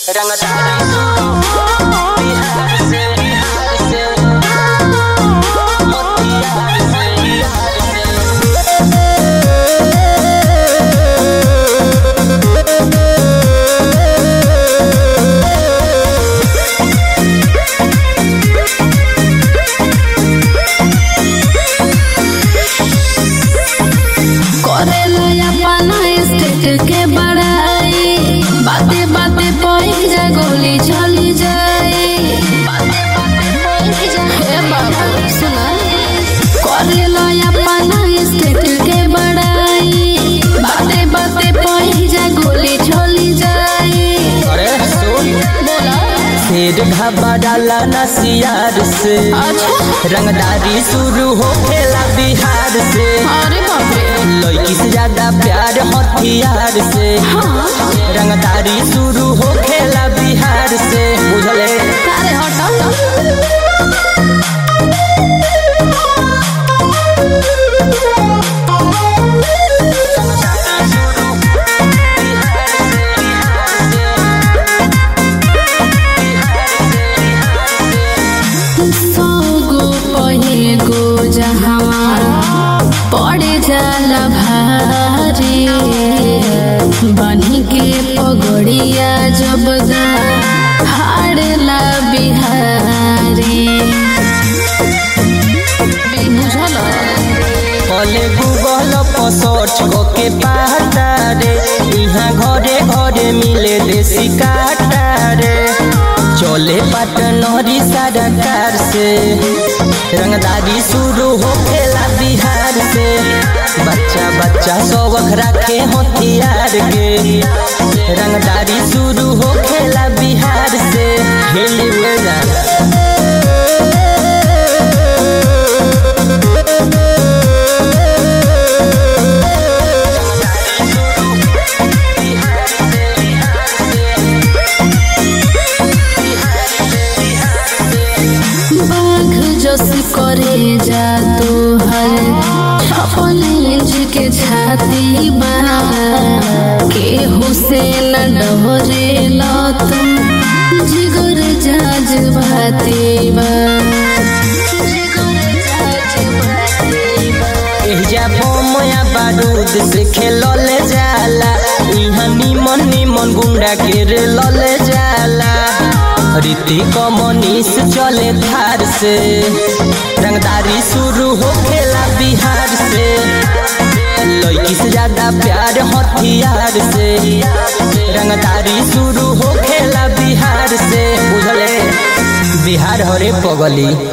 रंगदारी बिहार से बिहार से मोतिहार से बिहार से करेला अपना स्टेट के बड़ाई बाते बाते पैसा गोली चली जाए हे बाबू सुना करेला अपना स्टेट के बड़ाई बाते बाते पैसा गोली चली जाए अरे सुन बोला शेर घबराला नसियार से अच्छा रंगदारी शुरू होखेला बिहार से अरे बाप रे लड़की से ज्यादा प्यार हथियार से हाँ रंगदारी शुरू होखेला बिहार से बुझले अरे हटाओ सौ गो पहे गो जहाँ पड़े जाला भारी बनी के पगड़िया जब गा हाड़ला बिहारी बुझल कले गूगल पर सर्च के पाता रे यहाँ घरे घरे मिले देसी काटा रे चले पटनरी सरकार से रंगदारी शुरू होखेला बिहार से बच्चा बच्चा शौक रखे हथियार के रंगदारी शुरू होखेला बिहार से हिल में जा बाघ जस करे जा तो हर अपन इंच के छाती बना के हुसैन डोरे लो तुम जिगर जाज भाती बा जिगर जाज भाती बा एहिजा बमया बारूद से खेलल जाला इहाँ निमन निमन गुंडा के रे लले जाला रीति कमनीस चले थार से रंगदारी शुरू होखेला बिहार से लड़की से ज्यादा प्यार हथियार से रंगदारी शुरू होखेला बिहार से बुझले बिहार हरे पगली